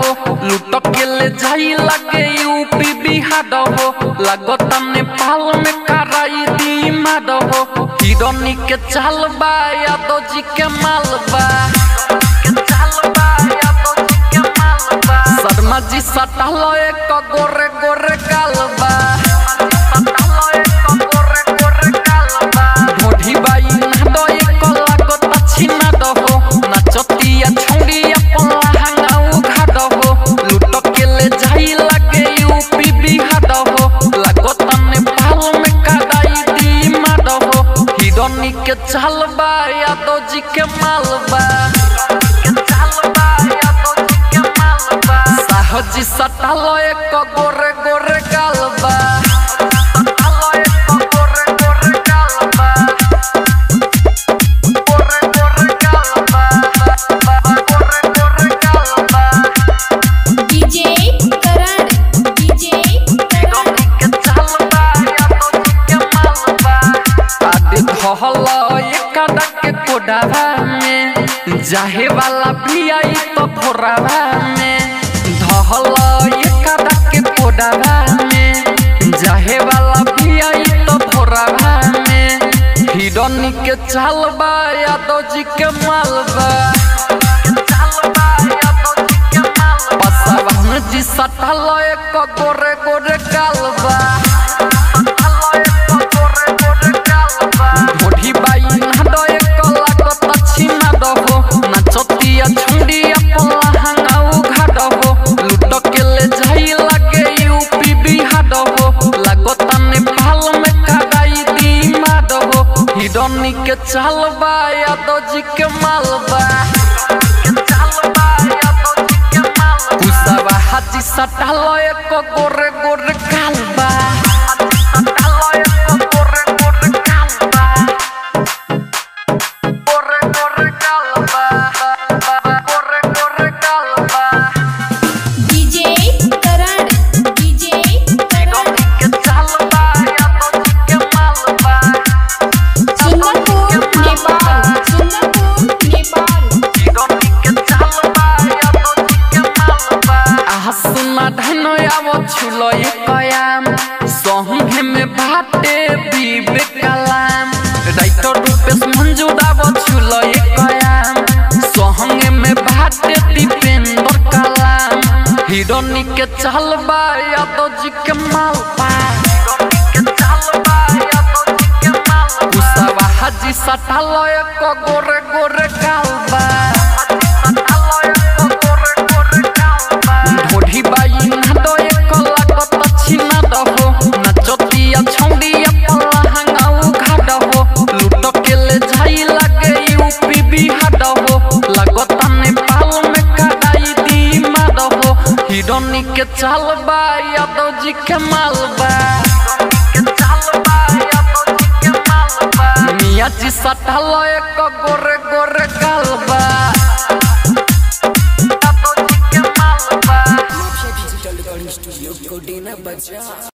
हो लूट के ले जाई लगे यूपी बिहार हो लगता नेपाल में कराई दी मार हो हिरोनी के चाल बा यादव जी के माल बा शर्मा जी सटल एक गोरे गोरे गालबा ढोढी बाई नादो एक लागत छिना दहो नाचतिया छौड़िया पल्ला हंगाऊ घाट हो लूट के ले जाई लगे यूपी बिहार हो लागत नेपाल में कदाई दी मार हो हिरोनी के चालबा यादव जी के मालबा साहजी सटल एक गोरे गोरे गालबा डीजे करण डीजे करण आदि धहल एक के कोडावा में जाहे वाला भी आई तो भोरावा में धहल एक के कोडावा में जाहे वाला भी आई तो भोरावा में हिरनी के चालबा यादव जी के मालबा पसवन जी सटल एक गोरे गोरे गालबा ढोढी बाई नादो एक लागत छिना दहो नाचतिया छुड़िया पल्ला हंगाऊ घाट हो लूट के ले जाई लगे यूपी बिहार हो लागत नेपाल में कदाई दी मार हो हिरनी के चालबा यादव जी के मालबा कुसवा हाजी सटल एक गोरे गोरे गालबा डीजे करण डीजे करण सुंदरपुर नेपाल सुंदरपुर नेपाल आसमा धनो आव छुलो कयाम सहंगे में बाटे बीबे कलाम राइटर रूपेश मंजूर आव छुलो कयाम सहंगे में बाटे दीपेंद्र कलाम हिरोनी के चलबा यादव जी के मालबा कुसवा हाजी सटल एक गोरे गोरे गालबा ढोढी बाई नादो एक लागत छिना दहो नाचतिया छौड़िया पल्ला हंगाऊ घाट हो लूट के ले जाई लगे यूपी बिहार हो लागत नेपाल में कदाई दी मार हो हिरोनी के चालबा यादव जी के मालबा मिया जी सटल एक गोरे गोरे गालबा डिजिटल रिकॉर्डिंग स्टूडियो कोडेना बजा